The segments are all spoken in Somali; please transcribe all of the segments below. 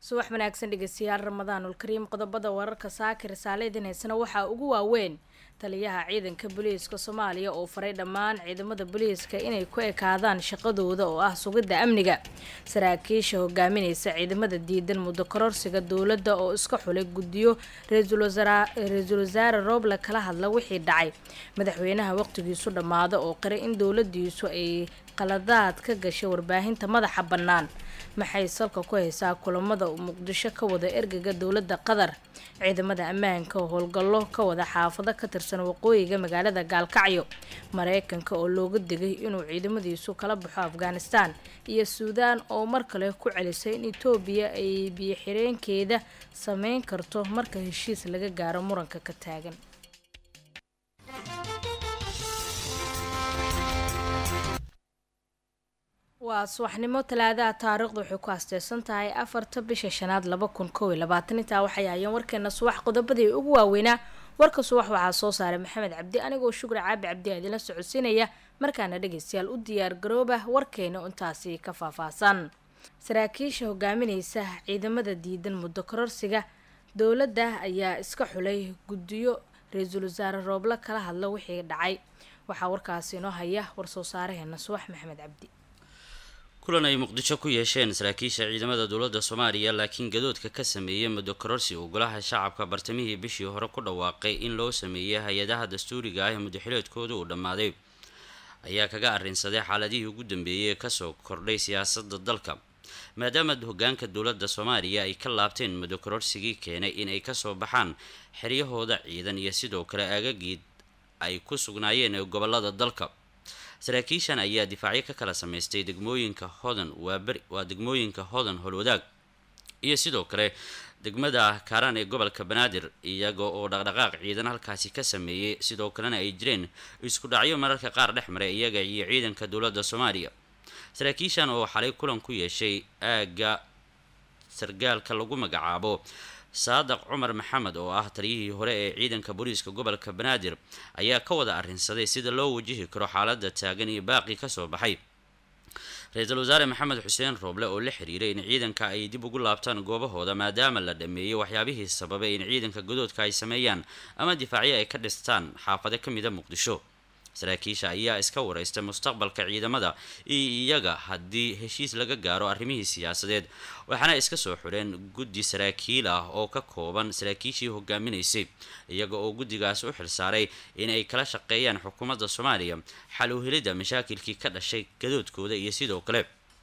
subax wanaagsan dhegeystayaal ramadaanul kariim qodobada wararka saakir saaleydin haysana waxaa ugu waaweyn taliyaha ciidanka booliiska soomaaliya oo faray dhammaan ciidamada booliiska inay ku ekaadaan shaqadooda oo ah sugidda amniga saraakiisha hogaaminaysa ciidamada diidan muddo kororsiga dowladda oo iska xulay guddiyo ra-iisul wasaare rooble kala hadla wixii dhacay madaxweynaha waqtigiisu dhammaada oo qiray in dowladiisu ay qaladaad ka gashay warbaahinta madaxa bannaan maxay salka ku haysaa kulamada uu muqdisho ka wada ergaga dowladda qatar ciidamada ammaanka oo howlgallo ka wada xaafado ka tirsan waqooyiga magaalada gaalkacyo mareykanka oo looga digay inuu ciidamadiisu kala baxo afghanistan iyo suudaan oo mar kale ku celisay in etoobiya ay biyo-xireenkeeda sameyn karto marka heshiis laga gaaro muranka ka taagan waa subaxnimo talaadaha taariikhdu waxay ku asteysan tahay afarta bisha shanaad laba kun kow iyo labaatan intaa waxay ahaayeen warkeena subax qodobadii ugu waaweynaa warka subax waxaa soo saaray maxamed cabdi anigoo shukri caabi cabdi a idinla socodsiinaya markaana dhegeystayaal u diyaar garooba warkeena intaasi ka faahfaahsan saraakiisha hogaaminaysa ciidamada diidan muddo kororsiga dowladda ayaa iska xulay guddiyo ra-iisul wasaare rooble kala hadla wixii dhacay waxaa warkaasi inoo haya war-soo saaraheena subax maxamed cabdi kulan ay muqdisho ku yeesheen saraakiisha ciidamada dowladda soomaaliya laakiin gadoodka ka sameeyey muddo kororsi uu golaha shacabka bartamihii bishii hore ku dhawaaqay in loo sameeyey hay-adaha dastuuriga ah ee muddaxileedkooda uu dhammaaday ayaa kaga arrinsaday xaaladihii ugu dambeeyey ee kasoo kordhay siyaasadda dalka maadaama hogaanka dowladda soomaaliya ay ka laabteen muddo kororsigii keenay in ay kasoo baxaan xeryahooda ciidan iyo sidoo kale aagagiid ay ku sugnaayeen ee gobolada dalka saraakiishan ayaa difaacyo ka kala sameystay degmooyinka hodan waaberi waa degmooyinka hodan howlwadaag iyo sidoo kale degmada kaaraan ee gobolka banaadir iyaga oo dhaqdhaqaaq ciidan halkaasi ka sameeyey sidoo kalena ay jireen isku dhacyo mararka qaar dhex maray iyaga iyo ciidanka dowladda soomaaliya saraakiishan oo xalay kulan ku yeeshay aagga sargaalka lagu magacaabo saadaq cumar maxamed oo ah taliyihii hore ee ciidanka booliiska gobolka banaadir ayaa ka wada arrinsaday sida loo wajihi karo xaaladda taagan iyo baaqi kasoo baxay ra-iisul wasaare maxamed xuseen rooble oo la xiriiray in ciidanka ay dib ugu laabtaan goobahooda maadaama la dhameeyey waxyaabihii sababay in ciidanka godoodka ay sameeyaan ama difaacyo ay ka dhistaan xaafado ka mida muqdisho saraakiisha ayaa iska wareystay mustaqbalka ciidamada iyo iyaga haddii heshiis laga gaaro arrimihii siyaasadeed waxaana iska soo xidheen guddi saraakiil ah oo ka kooban saraakiishii hogaaminaysay iyaga oo guddigaas u xilsaaray in ay kala shaqeeyaan xukuumadda soomaaliya xal u helidda mashaakilkii ka dhashay gadoodkooda iyo sidoo kale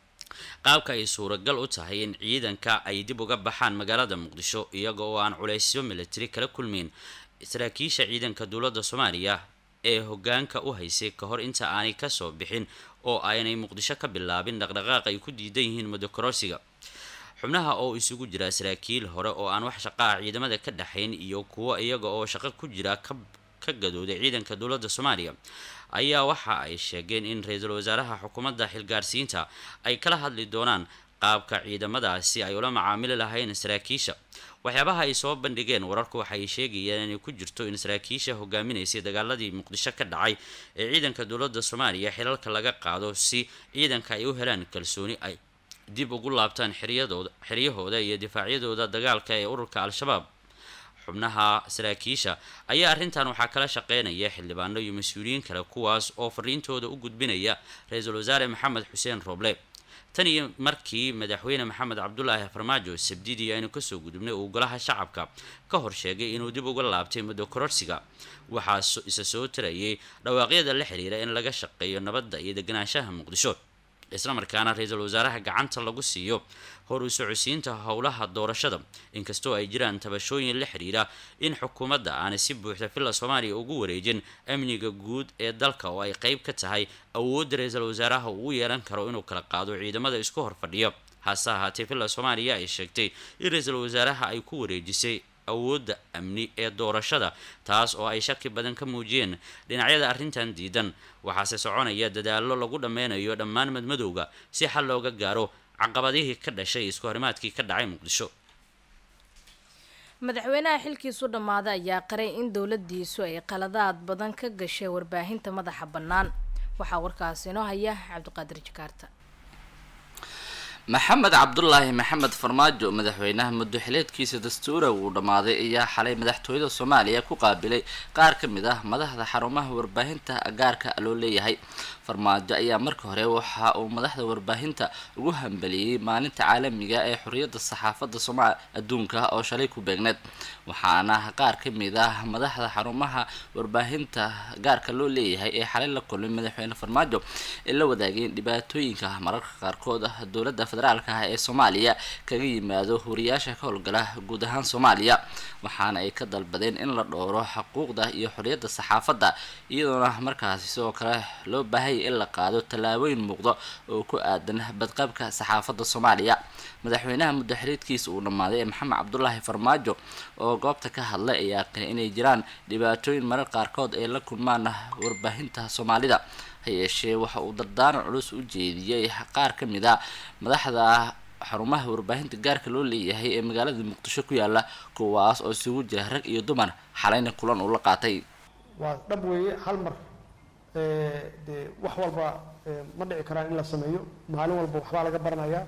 qaabka ay suuragal u tahay in ciidanka ay dib uga baxaan magaalada muqdisho iyaga oo aan culaysyo militari kala kulmeyn saraakiisha ciidanka dowladda soomaaliya ee hogaanka u haysay ka hor inta aanay kasoo bixin oo aynay muqdisho ka bilaabin dhaqdhaqaaq ay ku diidan yihiin muddo kororsiga xubnaha oo isugu jira saraakiil hore oo aan wax shaqaha ciidamada ka dhexayn iyo kuwo iyaga oo shaqo ku jira ka gadooday ciidanka dowladda soomaaliya ayaa waxa ay sheegeen in ra-iisul wasaaraha xukuumadda xilgaarsiinta ay kala hadli doonaan qaabka ciidamadaasi ay ula macaamili lahayn saraakiisha waxyaabaha ay soo bandhigeen wararku waxay sheegayeen inay ku jirto in saraakiisha hogaaminaysay dagaaladii muqdisho ka dhacay ee ciidanka dowladda soomaaliya xilalka laga qaado si ciidanka ay u helaan kalsooni ay dib ugu laabtaan xeryadooda xeryahooda iyo difaacyadooda dagaalka ee ururka al-shabaab xubnaha saraakiisha ayaa arrintan waxaa kala shaqeynaya xildhibaano iyo mas-uuliyiin kale kuwaas oo fariintooda u gudbinaya ra-iisul wasaare maxamed xuseen rooble tan iyo markii madaxweyne maxamed cabdulaahi farmaajo sabdidii aynu kasoo gudubnay uu golaha shacabka ka hor sheegay inuu dib uga laabtay muddo kororsiga waxaa isa soo tarayay dhawaaqyada la xiriira in laga shaqeeyo nabadda iyo deganaanshaha muqdisho islamarkaana ra-iisul wasaaraha gacanta lagu siiyo hor u socodsiinta howlaha doorashada inkastoo ay jiraan tabashooyin la xiriira in xukuumadda aanay si buuxda villa soomaaliya ugu wareejin amniga guud ee dalka oo ay qeyb ka tahay awoodda ra-iisul wasaaraha uu yeelan karo inuu kala qaado ciidamada isku hor fadhiya hase ahaatee villa soomaaliya ay sheegtay in ra-iisul wasaaraha ay ku wareejisay awoodda amni ee doorashada taas oo ay shaki badan ka muujiyeen dhinacyada arrintan diidan waxaase soconaya dadaallo lagu dhammeynayo dhammaan madmadowga si xal looga gaaro caqabadihii ka dhashay isku horimaadkii ka dhacay muqdisho madaxweynaha xilkiisu dhammaaday ayaa qaray in dowladiisu ay qaladaad badan ka gashay warbaahinta madaxa bannaan waxaa warkaasi inoo haya cabdiqaadir jakaarta maxamed cabdulaahi maxamed farmaajo madaxweynaha muddoxileedkiisa dastuura uu dhammaaday ayaa xalay madaxtooyada soomaaliya ku qaabilay qaar ka mid ah madaxda xarumaha warbaahinta gaarka loo leeyahay farmaajo ayaa marka hore waxa uu madaxda warbaahinta ugu hambeliyey maalinta caalamiga ee xorriyadda saxaafadda sooma adduunka oo shalay ku beegneed waxaana qaar ka mid ah madaxda xarumaha warbaahinta gaarka loo leeyahay ee xalay la kulmay madaxweyne farmaajo ee la wadaageen dhibaatooyinka mararka qaarkood ah dowladda federaalka ah ee soomaaliya kaga yimaado wariyaasha ka howlgala guud ahaan soomaaliya waxaana ay ka dalbadeen in la dhowro xuquuqda iyo xorriyadda saxaafadda iyadoona markaasi sidoo kale loo baahaya in la qaado tallaabooyin muuqda oo ku aadan badqabka saxaafadda soomaaliya madaxweynaha muddoxiriidkiisa uu dhammaaday ee maxamed cabdulaahi farmaajo oo goobta ka hadlay ayaa qina inay jiraan dhibaatooyin marar qaarkood ay la kulmaan warbaahinta soomaalida ha yeeshee waxa uu dardaaran culus u jeediyey qaar ka mid a madaxda xarumaha warbaahinta gaarka loo leeyahay ee magaalada muqdisho ku yaala kuwaas oo isugu jira rag iyo dumar xalayna kulan uu la qaatay waa dhab weeye hal mar dee wax walba ma dhici karaan in la sameeyo maalin walba waxbaa laga baranayaa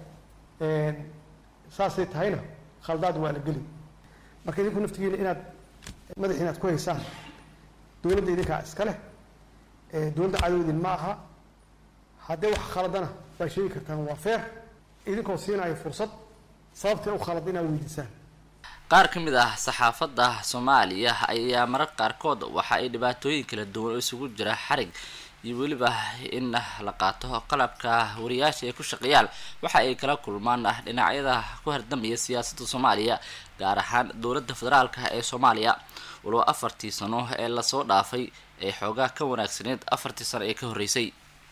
saasay tahayna khaldaad waa la geli marka idinku naftigiina inaad madaxi inaad ku haysaan dowladda idinkaa iska leh dowladda cadowdin ma aha haddii wax khaladana waa sheegi kartaan waa feer idinkoo siinayo fursad sababtay u khalad inaad weydiisaan qaar ka mid ah saxaafadda soomaaliya ayaa marar qaarkood waxa ay dhibaatooyin kala duwan oo isugu jira xarig iyo weliba in la qaato qalabka wariyaasha ay ku shaqeeyaan waxa ay kala kulmaan dhinacyada ku hardamaya siyaasadda soomaaliya gaar ahaan dowladda federaalka ee soomaaliya waloba afartii sano ee lasoo dhaafay ee xoogaa ka wanaagsaneyd afartii sano ee ka horreysay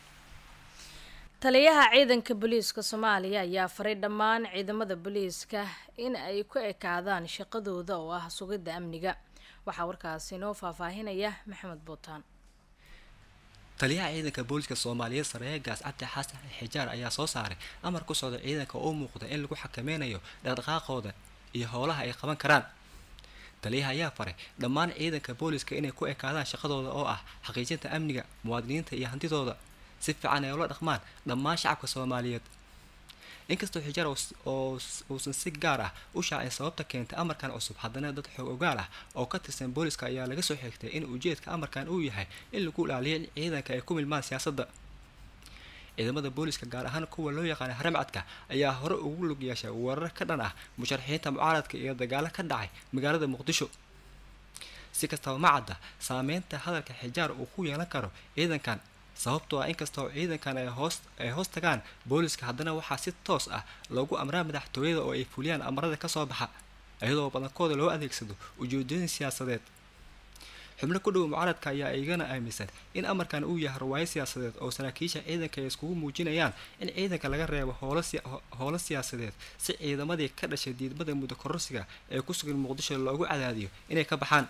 taliyaha ciidanka booliiska soomaaliya ayaa faray dhammaan ciidamada booliiska in ay ku ekaadaan shaqadooda oo ah sugidda amniga waxaa warkaasi noo faahfaahinaya maxamed buutaan taliyaha ciidanka booliska soomaaliyeed sareeye gaas cabdi xasan xijaar ayaa soo saaray amar ku socda ciidanka oo muuqda in lagu xakameynayo dhaqdhaqaaqooda iyo howlaha ay qaban karaan taliyaha ayaa faray dhammaan ciidanka booliska inay ku ekaadaan shaqadooda oo ah xaqiijinta amniga muwaadiniinta iyo hantidooda si fiican ay ula dhaqmaan dhammaan shacabka soomaaliyeed inkastoo xijaar oo uusan si gaar ah u shaacin sababta keentay amarkan cusub haddana dad xoog ogaal ah oo ka tirsan booliska ayaa laga soo xigtay in ujeedka amarkan uu yahay in lagu ilaaliyo in ciidanka ay ku milmaan siyaasadda ciidamada booliska gaar ahaan kuwa loo yaqaana haramcadka ayaa hore ugu lug yeeshay weerar ka dhan ah musharaxiinta mucaaradka iyo dagaalo ka dhacay magaalada muqdisho si kastaba ma cadda saameynta hadalka xijaar uu ku yeelan karo ciidankan sababtoo ah inkastoo ciidankan ay hoos ay hoos tagaan booliska haddana waxaa si toos ah loogu amraa madaxtooyada oo ay fuliyaan amarada kasoo baxa iyadoo badankooda loo adeegsado ujeedooyin siyaasadeed xubno ku dhow mucaaradka ayaa igana aaminsan in amarkan uu yahay rawaayo siyaasadeed oo saraakiisha ciidanka ay iskugu muujinayaan in ciidanka laga reebo howlo siyaasadeed si ciidamadii ka dhashay diidmada muddo kororsiga ee ku sugan muqdisho loogu cadaadiyo inay ka baxaan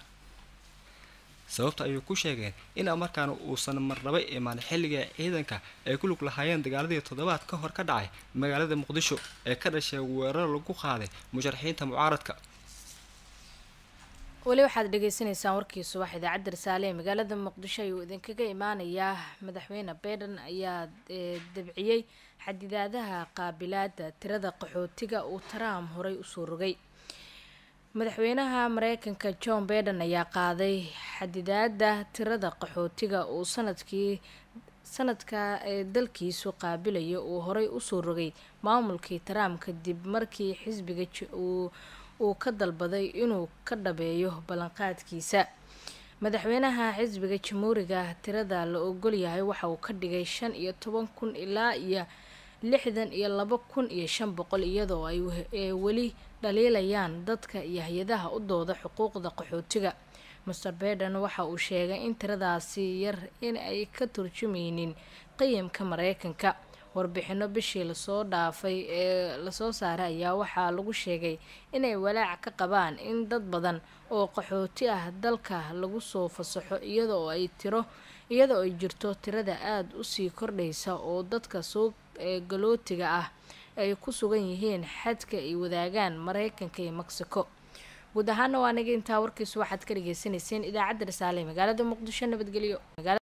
sababta ayuu ku sheegeen in amarkaan uusan marnaba imaan xilliga ciidanka ay ku lug lahaayeen dagaaladii toddobaad ka hor ka dhacay magaalada muqdisho ee ka dhashay weerar lagu qaaday musharaxiinta mucaaradka weli waxaad dhegeysaneysaan warkii subax idaacadda risaale ee magaalada muqdisho ayuu idinkaga imaanayaa madaxweyne baiden ayaa dabciyey xadidaadaha qaabilaada tirada qaxootiga uu trump horey usoo rogay madaxweynaha mareykanka john baiden ayaa qaaday xadidaada tirada qaxootiga uu sanadkii sanadka ee dalkiisu qaabilayo uu horey usoo rogay maamulkii trump kadib markii xisbiga uu ka dalbaday inuu ka dhabeeyo ballanqaadkiisa madaxweynaha xisbiga jamhuuriga tirada la ogolyahay waxa uu ka dhigay shan iyo toban kun ilaa iyo lixdan iyo laba kun iyo shan boqol iyadoo ay weli dhaliilayaan dadka iyo hay-adaha u dooda xuquuqda qaxootiga master baiden waxa uu sheegay in tiradaasi yar in ay ka turjumeynin qiyamka mareykanka warbixino bishii lasoo dhaafay ee lasoo saaray ayaa waxaa lagu sheegay inay walaac ka qabaan in dad badan oo qaxooti ah dalka lagu soo fasaxo iyadoo ay tiro iyadoo ay jirto tirada aada usii kordhaysa oo dadka soo galootiga ah ay ku sugan yihiin xadka ay wadaagaan mareykanka iyo mexico guud ahaana waa naga intaa warkiisu waxaad ka dhageysaneyseen idaacadda risaale magaalada muqdisho nabadgelyo